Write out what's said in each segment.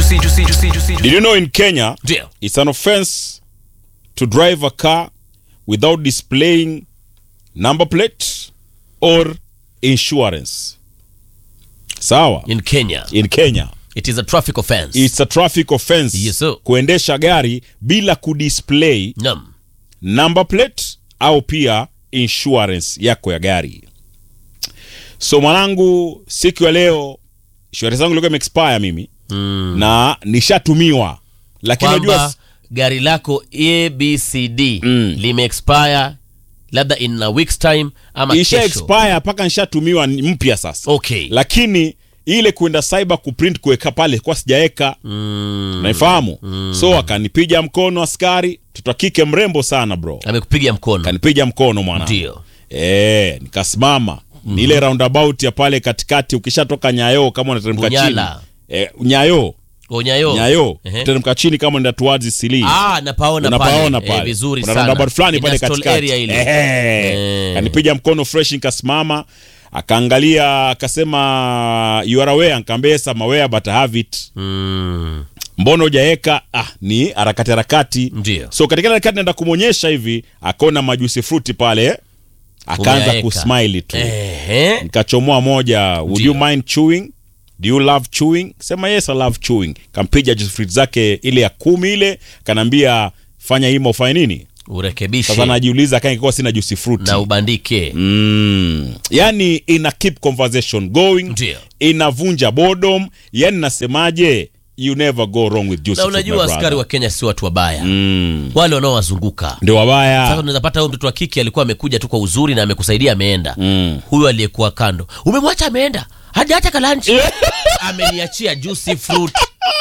juicy, juicy, juicy, juicy. Did you know in Kenya Ndio. it's an offense to drive a car without displaying number plate or insurance? Sawa. In Kenya, In Kenya it is a traffic offense. it's a traffic offense Yes, sir. kuendesha gari bila kudisplay Naam. number plate au pia insurance yako ya gari. So mwanangu, siku ya leo insurance zangu ilikuwa imeexpire mimi Mm. na nishatumiwa, lakini Kwamba unajua gari lako ABCD Mm. lime expire labda in a week's time ama isha kesho. expire mpaka nishatumiwa ni mpya sasa, Okay. lakini ile kwenda cyber kuprint kuweka pale kwa sijaeka Mm. naifahamu so akanipiga mkono askari, mtoto wa kike mrembo sana bro, Amekupiga mkono. akanipiga mkono mwana Ndio. Eh, nikasimama ni ile roundabout ya pale katikati, ukishatoka Nyayo kama unateremka chini Bunyala. eh, Nyayo Onyayo. Nyayo Ehe. teremka chini kama unaenda towards Silii Ah, napaona unapaona pale. pale Eh, vizuri Kuna sana. roundabout fulani Ina pale stall katikati area ile. Ehe. Eh. kanipiga mkono fresh nikasimama akaangalia akasema you are aware nikaambia yes I'm aware but I have it Mm. mbona hujaeka ah ni harakati harakati Ndio. so katika ile harakati naenda kumwonyesha hivi akaona majusi fruti pale akaanza Umeyaeka. kusmile tu Ehe. nikachomoa moja would Ndio. you mind chewing do you love chewing sema yes I love chewing kampiga juice fruit zake ile ya kumi ile kanaambia fanya himo ufanye nini Urekebishe sasa najiuliza kama ingekuwa sina juice fruit na ubandike. mm. yani ina keep conversation going Ndio. inavunja boredom yani nasemaje you never go wrong with juice Na fruit, my unajua brother. askari wa Kenya si watu wabaya. mm. Wale wanaowazunguka. ndio Sasa wabaya unaweza pata huyo mtoto wa kike alikuwa amekuja tu kwa uzuri na amekusaidia ameenda. Mm. Huyo aliyekuwa kando. Umemwacha ameenda. Hajaacha kalanchi. Ameniachia juicy fruit.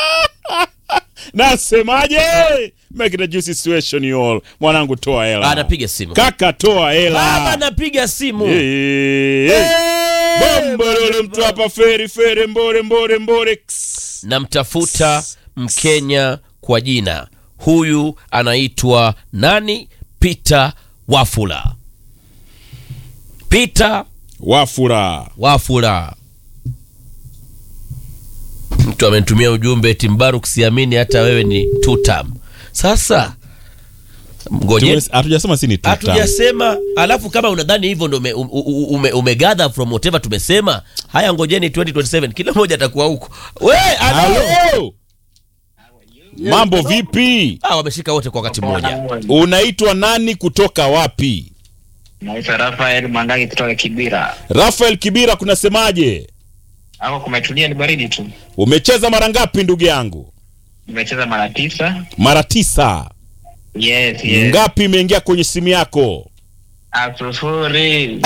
nasemaje make it a juicy situation you all mwanangu toa hela Anapiga simu. kaka toa hela Baba napiga simu. Eh, eh. Bombololo mtu hapa feri feri mbore mbore mbore Ks. namtafuta mkenya kwa jina huyu anaitwa nani peter wafula peter wafura wafula mtu amenitumia ujumbe timbaruk siamini hata wewe ni tutam sasa ngoje Tumes- hatujasema si ni tuta hatujasema alafu kama unadhani hivyo ndo ume, ume, ume, umegather from whatever tumesema haya ngojeni 2027 kila mmoja atakuwa huko we alo Halo. mambo vipi ah, wameshika wote kwa wakati mmoja unaitwa nani kutoka wapi Naitwa Rafael Mwandangi kutoka Kibira. rafael kibira kunasemaje Hapo kumetulia, ni baridi tu. umecheza mara ngapi ndugu yangu Nimecheza mara tisa. mara tisa Yes, yes. ngapi imeingia kwenye simu yako Ah, sufuri.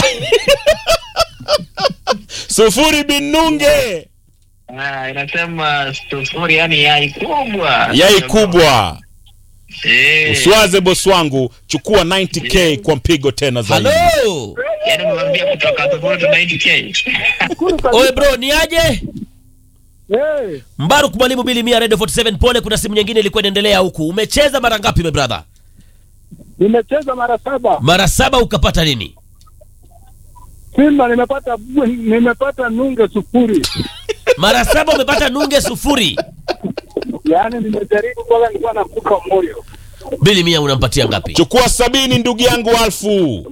sufuri binunge Ah, inasema sufuri, yani yai kubwa. yai kubwa Eh. uswaze bosi wangu chukua 90k kwa mpigo tena zaidi halo Yaani umemwambia kutoka sufuri to 90k. oe bro ni aje Hey, mbaruk mwalimu bili mia radio 47 pole kuna simu nyingine ilikuwa inaendelea huku umecheza mara ngapi me brother nimecheza mara saba mara saba ukapata nini Simba, nimepata nimepata nunge sufuri, mara saba umepata nunge sufuri yaani nimejaribu mpaka nilikuwa nakufa moyo. bili mia unampatia ngapi chukua sabini ndugu yangu alfu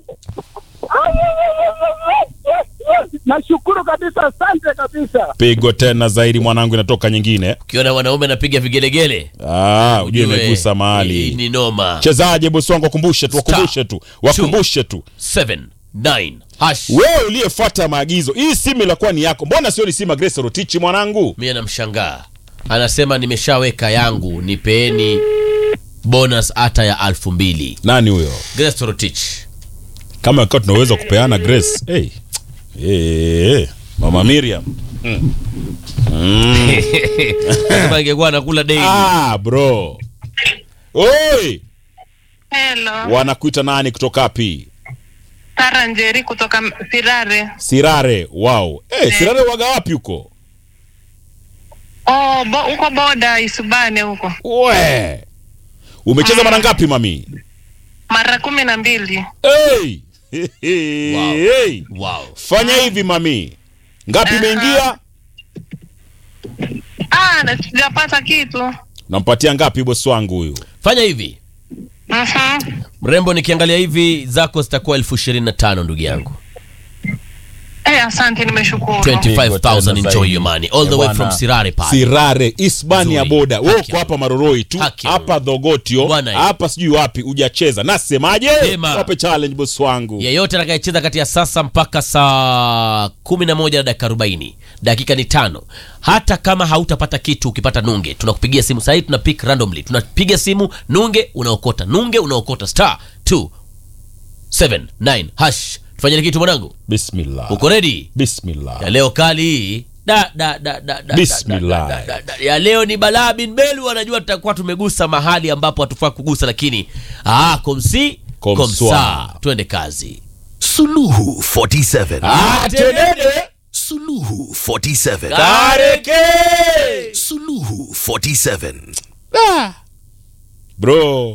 Nashukuru kabisa, asante kabisa. pigo tena zaidi mwanangu inatoka nyingine ukiona wanaume anapiga vigelegele ah, ujue ujue, imegusa hii mahali ni noma chezaje bosi wangu wakumbushe tu wakumbushe tu wakumbushe tu 7 9 hash wewe uliyefuata maagizo hii simu ilakuwa ni yako mbona sio ni simu ya Grace Rotichi mwanangu mie namshangaa anasema nimeshaweka yangu nipeeni bonus hata ya alfu mbili nani huyo Grace Torotich kama ikiwa tunaweza kupeana Grace hey. Hey, hey. mama Miriam kama ingekuwa anakula daily ah, bro Oi, Hello, wanakuita nani kutoka wapi Sara Njeri kutoka M- Sirare. Sirare wow hey, Sirare waga wapi huko Oh, bo, huko boda Isubane huko we umecheza mara ngapi mami mara kumi na mbili. hey. Wow. hey. wow fanya hivi mami ngapi imeingia Ah, Ah, na sijapata kitu. nampatia ngapi bosi wangu huyu fanya hivi Mhm. mrembo nikiangalia hivi zako zitakuwa elfu ishirini na tano ndugu yangu Eh, asante nimeshukuru. 25000 enjoy zaidi. your money all the Eh, way bwana. from sirare pale sirare isbania Nzuri. boda we Haki uko ya hapa maroroi tu Haki ya hapa dhogotio Bwana, hapa sijui wapi ujacheza nasemaje Sema. wape challenge bosi wangu yeyote atakayecheza kati ya sasa mpaka saa 11 na dakika 40 dakika ni tano hata kama hautapata kitu ukipata nunge tunakupigia simu sahii tuna pick randomly tunapiga simu nunge unaokota nunge unaokota star 279 hash tufanyeni kitu mwanangu bismillah uko ready bismillah ya leo kali hii da, da, da, da, da, Bismillah. da, da, da, da, da. ya leo ni balaa bin belu anajua tutakuwa tumegusa mahali ambapo hatufaa kugusa lakini ah, komsi Komswa. komsa twende kazi Suluhu 47. Atenede. Suluhu 47. Kareke. Suluhu 47. bro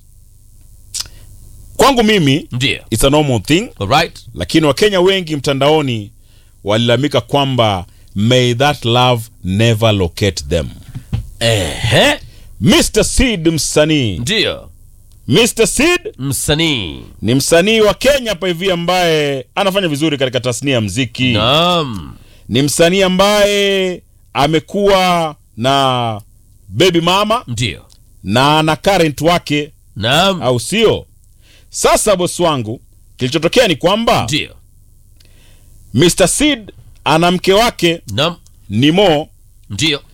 kwangu mimi ndio it's a normal thing alright lakini wakenya wengi mtandaoni walilalamika kwamba may that love never locate them ehe mr seed msanii ndio mr seed msanii ni msanii wa kenya hapa hivi ambaye anafanya vizuri katika tasnia ya mziki naam ni msanii ambaye amekuwa na baby mama ndio na na current wake naam au sio sasa bosi wangu kilichotokea ni kwamba ndio mr seed ana mke wake naam nimo ndio